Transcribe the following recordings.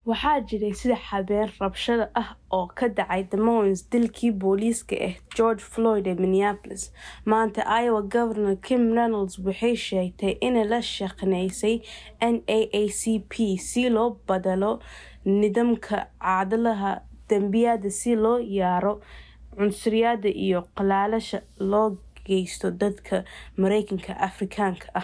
waxaa jiray sida xabeen rabshado ah oo ka dhacay Des Moines dilkii booliiska ah George Floyd ee Minneapolis maanta Iowa Governor Kim Reynolds waxay sheegtay inay la shaqeynaysay NAACP si loo badalo nidaamka cadaaladaha dambiyada si loo yareeyo cunsuriyadda iyo qalalaasha loo geysto dadka Mareykanka Afrikaanka ah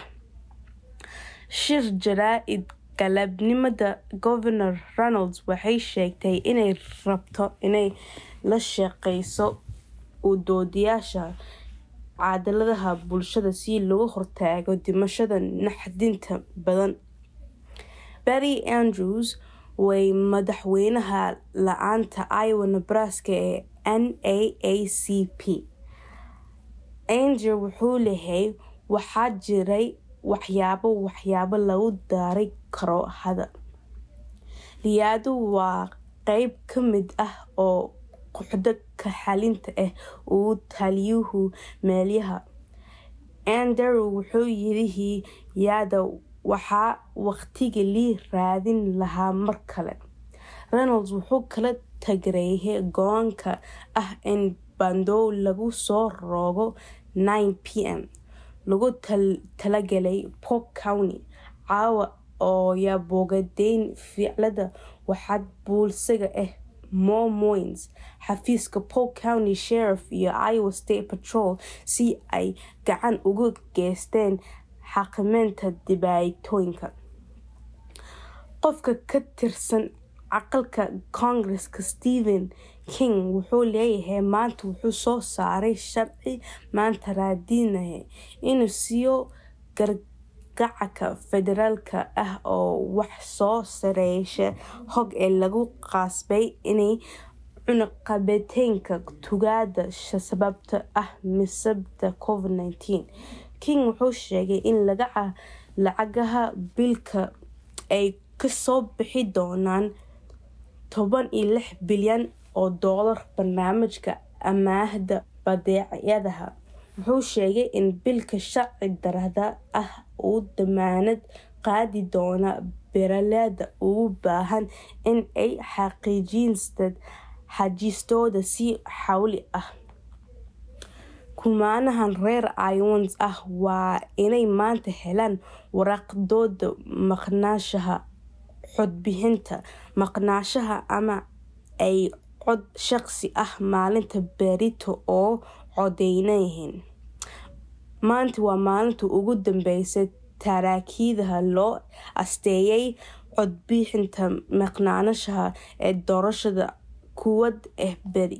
shir jaraa'id galabnimada Governor Reynolds waxay sheegtay inay rabto inay la shaqeyso u doodayaasha cadaaladaha bulshada si looga hortago dhimashada naxdinta badan Betty Andrews way madaxweynaha laanta Iowa Nebraska ee NAACP Andrew wuxuu leeyahay waxaa jiray waxyaabo waxyaabo lagu dari karo hadda riyadu waa qeyb ka mid ah oo kooxda ka xalinta ah uu taliyuhu meelyaha Andrew wuxuu yidhi yada waxaa waqtigii lii raadin lahaa mar kale Reynolds wuxuu kala taageeray go'aanka ah in bandow lagu soo rogo 9pm lagu talagalay Polk County caawa oo yaa boogadeyn ficilada waxaad bulshada ah Mo Moines xafiiska Polk County Sheriff iyo Iowa State Patrol si ay gacan uga geysteen xakameynta dhibaatooyinka qofka ka tirsan aqalka Congress-ka Stephen King wuxuu leeyahay maanta wuxuu soo saaray sharci maanta raadinaya inuu siiyo gargaarka federaalka ah oo wax soo saareyaasha hog ee lagu qasbay inay cunaqabateynka tuugada sababtoo ah masiibada Covid-19 King wuxuu sheegay in lacagaha biilka ay kasoo bixi doonaan toban iyo lix bilyan oo doolar barnaamijka amaahda badeecadaha wuxuu sheegay in biilka sharci darrada ah uu damaanad qaadi doono beeraleyda ugu baahan in ay xaqiijiyaan xajistooda si xawli ah kumanaan reer Iowans ah waa inay maanta helaan waraaqdooda maqnaanshaha codbixinta maqnaanshaha ama ay cod shaqsi ah maalinta berrito oo codeynayaan maanta waa maalinta ugu dambeysa taraakidaha loo asteeyay codbixinta maqnaanshaha ee doorashada kuwad ah beri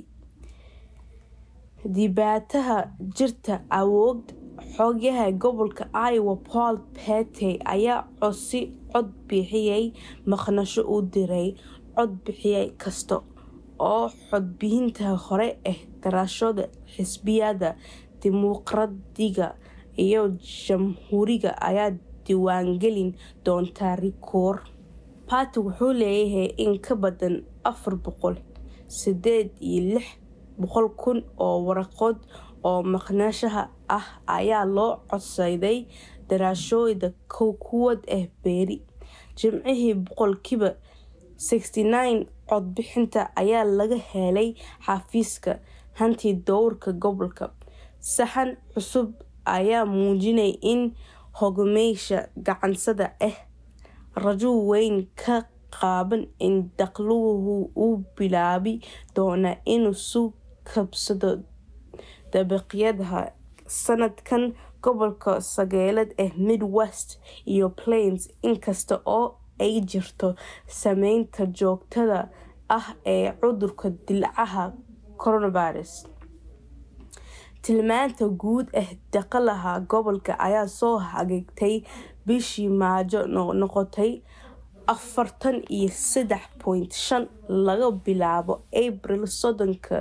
dhibaatada jirta awood xogaha gobolka Iowa Paul Petey ayaa codsi codbixiyay maqnaansho u diray codbixiye kasta oo codbixinta hore ee doorashada xisbiyada dimuqraadiga iyo jamhuuriga ayaa diiwaangelin doonta rikoor Petey wuxuu leeyahay in ka badan afar boqol sideed iyo lix boqol kun oo waraaqood oo maqnaanshaha ah ayaa loo codsaday doorashooyinka kuwad ah beri jimcihii boqolkiiba 69 codbixinta ayaa laga helay xafiiska hantidowrka gobolka sahan cusub ayaa muujinaya in hogaamiyaasha gacansada ah rajo weyn ka qabaan in dakhligu uu bilaabi doono inuu soo kabsado dabaqyada sanadkan gobolka sagaalaad ee Midwest iyo Plains inkasta oo ay jirto saameynta joogtada ah ee cudurka dillaaca coronavirus tilmaanta guud ee dhaqaalaha gobolka ayaa soo hagaagtay bishii Maajo noqotay afartan iyo saddex point shan laga bilaabo April soddonka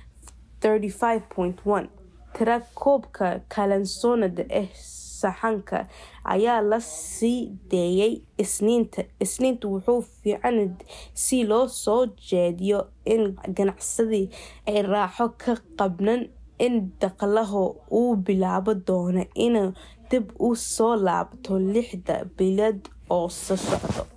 35.1 tirakoobka kalansoonada ee sahanka ayaa la sii daayay isniinta isniinta wuxuu fiican si loo soo jeediyo in ganacsadii ay raaxo ka qabnaan in dhaqaalaha uu bilaabo doono inuu dib u soo laabto lixda bilood oo soo socda